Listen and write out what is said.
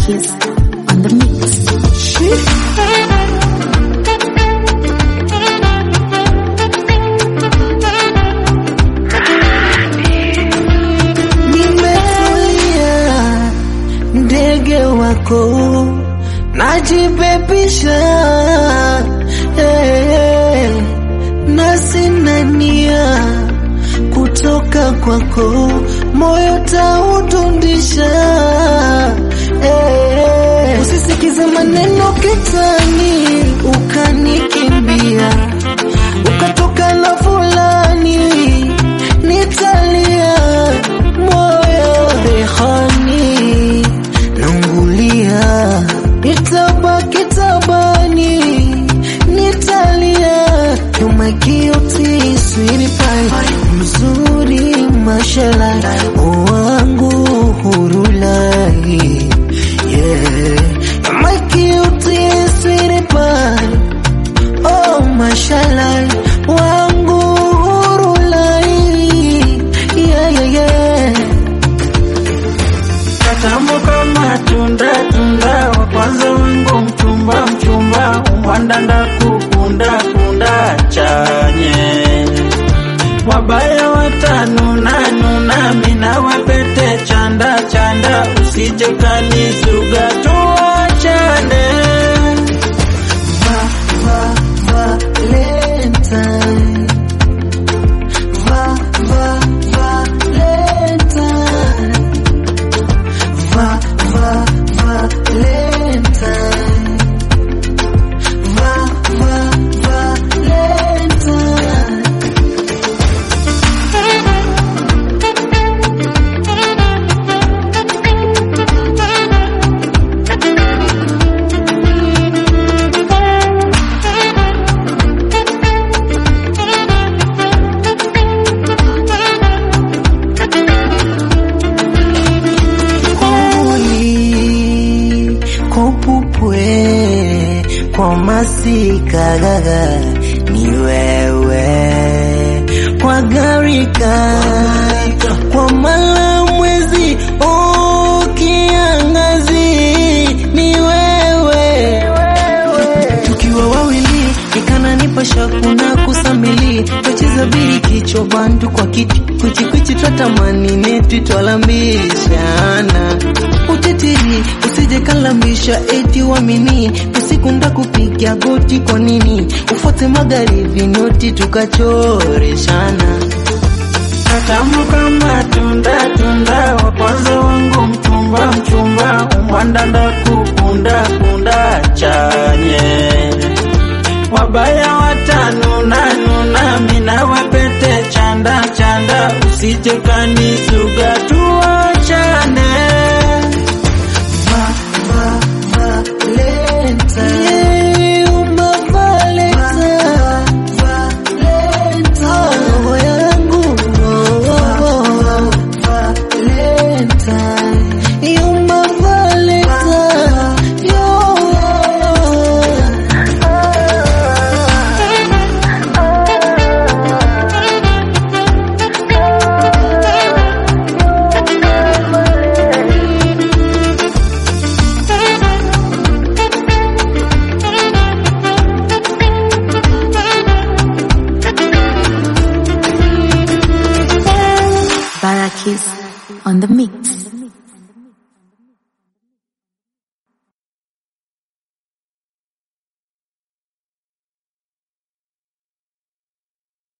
Barakis on the mix. Nimefulia ndege wako najipepisha, eh, na sina nia kutoka kwako, moyo taudundisha. eh, usisikize maneno kitani, ukanikimbia ukatoka na fulani, nitalia moyo rehani naungulia, nitabaki tabani, nitalia you my guilty sweetie pie, mzuri mashallah, wangu hurulai yeah, you my guilty sweetie pie Oh, mashallah, wangu hurulai yeah, yeah, yeah. Katamu kama tunda tunda, wa kwanza wangu mchumba mchumba, umwandanda kukunda kunda chanye wabaya watanuna nuna, mina wapete chanda chanda, usije kanisuga tuachane. Va, va, Valentine. Va, va, Valentine. Va, va, Valentine. Va, va, Valentine. Kuli kopupwe kwa masika gaga ni wewe kwa garika kwa mala mwezi oh, kiangazi ni wewe tukiwa wawili ikananipa shaku na kusamili twacheza biri kichwa bandu kwa kiti kwichikwichi twatamani netu twalambishana utetiri usije kalambisha eti wamini usiku ndakupiga goti kwa nini ufuate magharibi noti tukachoreshana Katamu kama tunda tunda, wa kwanza wangu mchumba mchumba, umwandanda kukunda kunda chanye wabaya watanuna nuna, mina wapete chanda chanda, usije kanisuga tuachane. Va, va, Valentine. Yeah, uma Valentine. Roho yangu, oh, Valentine. Uma Valentine. Yo. Barakis on the mix.